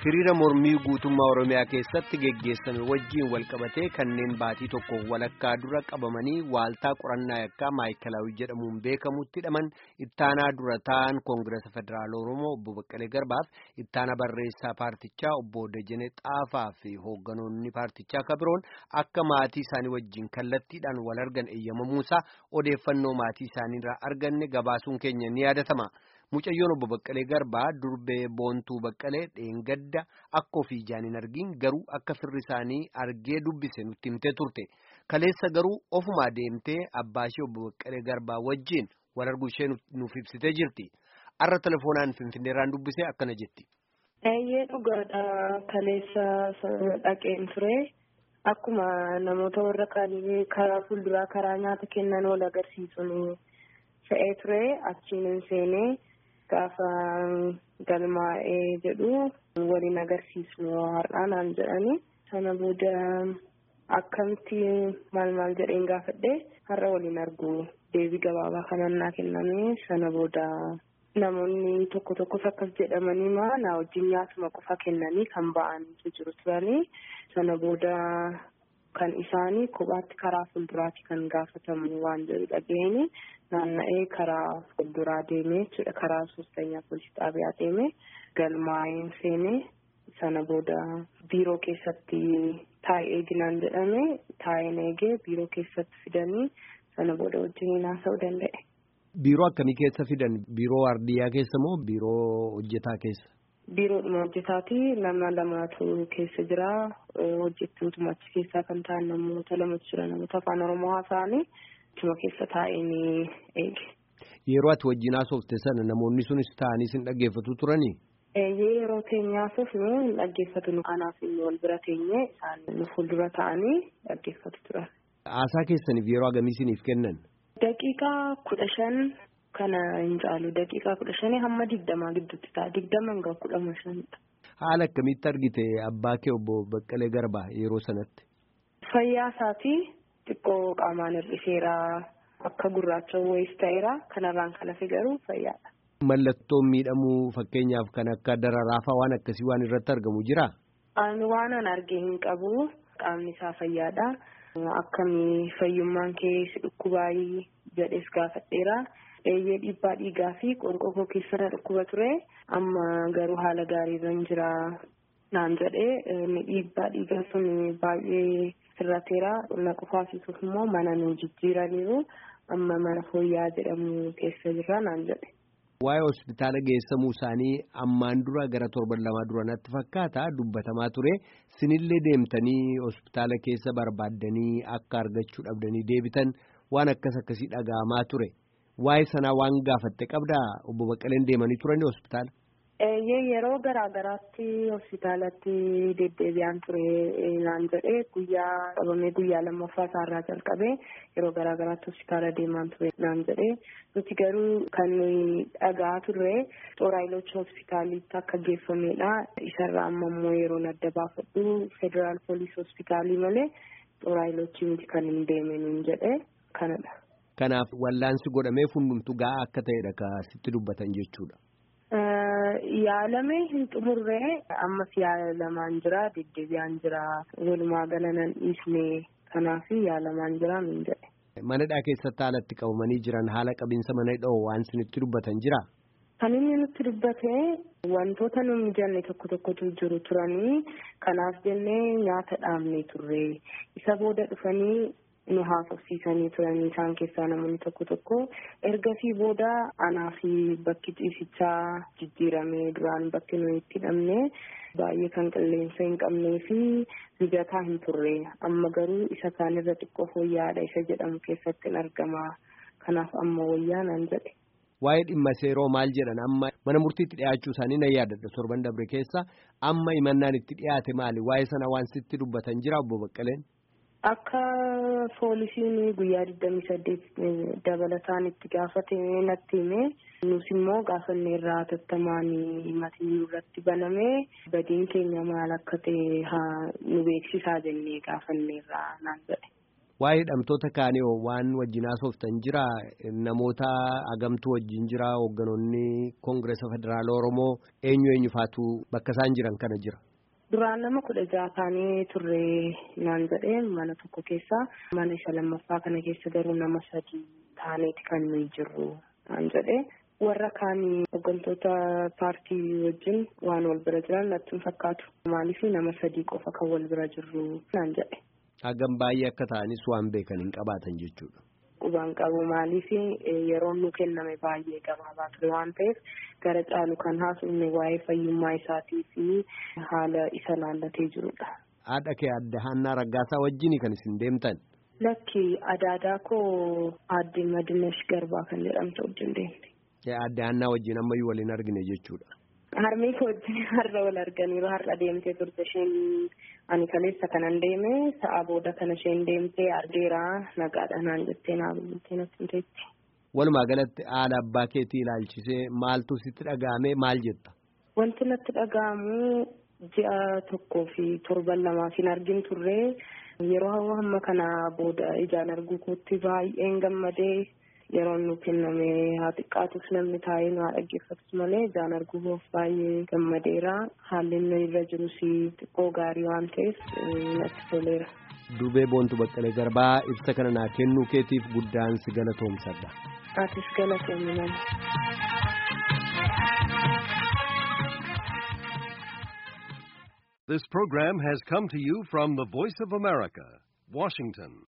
hiriira mormii guutummaa oromiyaa keessatti geggeessame wajjiin walqabatee kanneen baatii tokko walakkaa dura qabamanii waaltaa qorannaa yakkaa maayikalaawii jedhamuun beekamutti hidhaman ittaanaa dura ta'an koongirasa federaala oromoo obbo Baqqalee Garbaaf ittaana barreessaa paartichaa obbo Dejene Xaafaa fi hoogganoonni paartichaa kabiroon akka maatii isaanii wajjiin kallattiidhaan wal argan eeyyamamuusaa odeeffannoo maatii isaaniirraa arganne gabaasuun keenya ni yaadatama. Mucayyoon obbo Baqqalee Garbaa durbee boontuu Baqqalee dheengadda akka ofii ijaan hin argin garuu akka firri isaanii argee dubbise nutti himtee turte. Kaleessa garuu ofumaa deemtee abbaa ishee obbo Baqqalee Garbaa wajjin wal arguu ishee nuuf ibsitee jirti. Har'a telefoonaan Finfinneerraan dubbisee akkana jetti. Eeyyee dhugaadha kaleessa dhaqeen ture. Akkuma namoota warra kaanii karaa fuulduraa karaa nyaata kennan wal agarsiisuun fe'ee ture achiin seenee. Gaafa galmaa'ee jedhu waliin agarsiisnu har'aa naan jedhani sana booda akkamitti maal maal jedheen gaafadhe har'a waliin argu deebii gabaabaa kanan naa kenname sana booda namoonni tokko tokkos akkas jedhamanii maa na wajjin nyaatuma qofa kennanii kan ba'antu jiru turanii sana booda kan isaanii kophaatti karaa fuulduraatti kan gaafatamu waan jedhu dhageenye naanna'ee karaa fuulduraa deemee jechuudha karaa soostanyaa poolisii xaabiyaa deemee galmaa'een seenee sana booda biiroo keessatti taa'ee eeginaan jedhame taa'een eegee biiroo keessatti fidanii sana booda wajjin haasa'uu danda'e. Biiroo akkamii keessa fidan? Biiroo waardiyyaa keessa moo biiroo hojjetaa keessa? Biiroodhuma hojjetaati nama lamatu keessa jira hojjettootuma achi keessaa kan ta'an namoota lamatu jira namoota afaan oromoo haasa'anii achuma keessa taa'een eege. Yeroo ati wajjin haasofte sana namoonni sunis taa'anii sin dhaggeeffatu turanii? Yeroo teenye haasofnu hin dhaggeeffatu nu kanaaf wal bira teenye isaan nu fuuldura taa'anii dhaggeeffatu turan. Haasaa keessaniif yeroo hagamii isiniif kennan? Daqiiqaa kudha shan kana hin caalu daqiiqaa kudha shanii hamma digdamaa gidduutti ta'a digdama hanga kudha shanidha. Haala akkamitti argite abbaa kee obbo Baqqalee Garbaa yeroo sanatti? Fayyaa isaatii xiqqoo qaamaan hir'iseera akka gurraacha wayiis ta'eera kanarraan kan hafe garuu fayyaadha. Mallattoon miidhamuu fakkeenyaaf kan akka dararaafaa waan akkasii waan irratti argamu jiraa? Ani waan an arge hin qabu qaamni isaa fayyaadha. Akkamii fayyummaan kee si dhukkubaayii jedhees gaafadheera. Eeyyee dhiibbaa dhiigaa fi qorqoorroo keessarra dhukkuba ture. Amma garuu haala gaariirra hin jira naan jedhee dhiibbaa dhiigaa sun baay'ee sirrateera. Na qofaasisuuf immoo mana nu jijjiiraniiru. Amma mana fooyyaa jedhamu keessa jirra naan jedhe. Waa'ee hospitaala geessamuu isaanii ammaan dura gara torban lamaa dura natti fakkaata dubbatamaa ture. Sinillee deemtanii hospitaala keessa barbaaddanii akka argachuu dhabdanii deebitan waan akkas akkasii dhaga'amaa ture. Waa'ee sanaa waan gaafatte qabdaa obbo Baqqaleen deemanii turanii hospitaala? Yeroo garaa garaatti hospitaalatti deddeebi'aan ture naan jedhee guyyaa qabamee guyyaa lammaffaa isaarraa jalqabee yeroo garaa garaatti hospitaala deemaan ture naan jedhee nuti garuu kan nuyi dhagaa turre xooraayiloochi hospitaalitti akka geeffamedha. Isarraa amma immoo yeroon adda baafadhu federaal poolis hospitaalii malee xooraayiloochi miti kan hin deeme nuun jedhee kanadha. Kanaaf wallaansi godhamee hundumtu gahaa akka ta'edha ka sitti dubbatan jechuudha. Yaalamee hin xumurree ammas yaalamaan jira deddeebi'aan jira walumaa gala nan dhiisne kanaaf yaalamaan jira min jedhe. Manadhaa keessatti haala itti qabamanii jiran haala qabiinsa mana dha'oo waan isinitti dubbatan jira. Kan inni nutti dubbate wantoota nu mijanne tokko tokkotu jiru turanii kanaaf jennee nyaata dhaabnee turre isa booda dhufanii nu haasofsiisanii turanii isaan keessaa namoonni tokko tokko ergasii booda anaa fi bakki ciisichaa jijjiiramee duraan bakki nuyi itti hidhamne baay'ee kan qilleensa hin qabnee fi mijataa hin turre amma garuu isa kaanirra xiqqoo fooyya'aadha isa jedhamu keessatti hin argama kanaaf amma wayyaa naan jedhe. Waa'ee dhimma seeroo maal jedhan amma mana murtiitti dhiyaachuu isaanii nan yaadadha torban dabre keessa amma himannaan itti dhiyaate maali waa'ee sana waan sitti dubbatan jira obbo Baqqaleen. Akka poolisiin guyyaa digdamii saddeet dabalataan itti gaafate natti hime nus immoo gaafanne irraa tattamaan himatni irratti baname badiin keenya maal akka ta'e haa nu beeksisaa jennee gaafanne irraa naan jedhe. Waa'ee hidhamtoota kaanii waan wajjin haasoftan jira namoota agamtuu wajjin jira hoogganoonni koongireesa federaala Oromoo eenyu eenyu faatu bakka isaan jiran kana jira. Duraan nama kudha jaha taanee turre naan jedhee mana tokko keessa mana isa lammaffaa kana keessa garuu nama sadii taaneeti kan nuyi jirru naan jedhee warra kaanii hooggantoota paartii wajjin waan wal bira jiran natti hin fakkaatu maaliif nama sadii qofa kan wal bira jirru naan jedhe. Hagam baay'ee akka ta'anis waan beekan hin qabaatan jechuudha. Qubaan qabu maaliif yeroon nu kenname baay'ee gabaabaa ture waan ta'eef gara caalu kan haasofne waa'ee fayyummaa isaatii fi haala isa laallatee jirudha. Haadha kee adda Haannaa Raggaasaa wajjin kan isin deemtan. Lakki adaadaa koo aadde Madinesh Garbaa kan jedhamtu wajjin deemte. Adda Haannaa wajjin ammayyuu waliin argine jechuudha. Harmee koo wajjin har'a wal arganiiru har'a deemtee turte isheen ani kaleessa kanan deeme sa'a booda kana isheen deemtee argeera nagaadha naan jettee naa bultee natti himteetti. Walumaa galatti haala abbaa keetii ilaalchisee maaltu sitti dhaga'ame maal jetta? Wanti natti dhaga'amu ji'a tokkoo fi torban lamaaf hin argin turre yeroo hamma kana booda ijaan arguu kootti baay'een gammadee yeroon nu kenname haa xiqqaatus namni taa'ee nu haa dhaggeeffatus malee ijaan arguuf baay'ee gammadeera haalli inni irra jirus xiqqoo gaarii waan ta'eef natti toleera. Dubee Boontu Baqqalee Garbaa ibsa kana naa kennuu keetiif guddaan si galatoomsadha. Atis galatoomi nama. This program has come to you from the Voice of America, Washington.